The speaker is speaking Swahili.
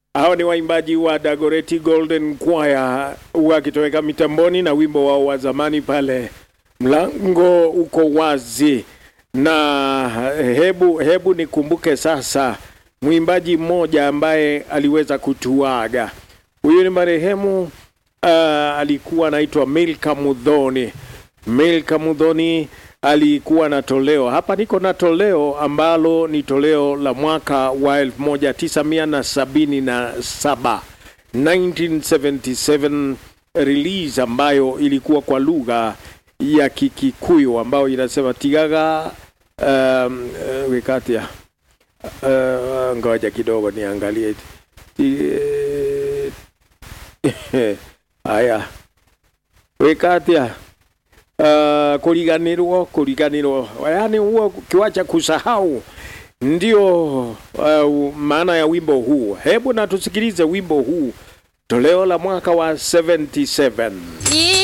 Hao ni waimbaji wa Dagoretti Golden Choir wakitoweka mitamboni na wimbo wao wa zamani pale, mlango uko wazi. Na hebu hebu nikumbuke sasa mwimbaji mmoja ambaye aliweza kutuaga. Huyu ni marehemu uh, alikuwa anaitwa Milka Mudhoni. Milka Mudhoni alikuwa na toleo hapa, niko na toleo ambalo ni toleo la mwaka wa 1977 1977 release ambayo ilikuwa kwa lugha ya Kikikuyu ambayo inasema tigaga um, uh, wikatia uh, ngoja kidogo niangalie Ti- haya wikatia uh, kuriganirwo kuriganirwo yaani huo kiwacha kusahau ndio uh, maana ya wimbo huu hebu na tusikilize wimbo huu toleo la mwaka wa 77 Yeah.